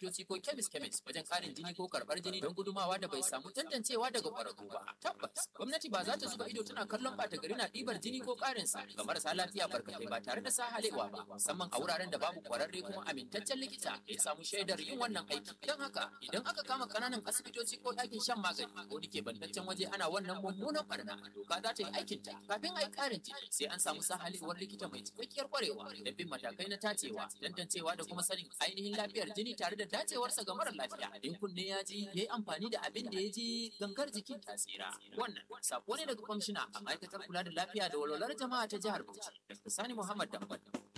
asibitoci ko kemis kemis wajen ƙarin jini ko karɓar jini don gudumawa da bai samu tantancewa daga ƙwararru ba. Tabbas, gwamnati ba za ta zuba ido tana kallon ɓata gari na ɗibar jini ko ƙarinsa ga marasa lafiya barkatai ba tare da sahalewa ba, musamman a wuraren da babu ƙwararre kuma amintaccen likita da ya samu shaidar yin wannan aiki. Don haka, idan aka kama ƙananan asibitoci ko ɗakin shan magani ko dake bantaccen waje ana wannan mummunan barna, doka za ta yi aikinta. Kafin a yi ƙarin jini, sai an samu sahalewar likita mai cikakkiyar ƙwarewa da bin matakai na tacewa, tantancewa da kuma sanin ainihin lafiyar jini tare da dacewarsa ga mara lafiya. In kunne ya ji, ya yi amfani da abin da ya ji gangar jikin tasira. Wannan sako ne daga kwamishina a ma'aikatar kula da lafiya da walwalar jama'a ta jihar Bauchi. Dr. Sani Muhammad Dambal.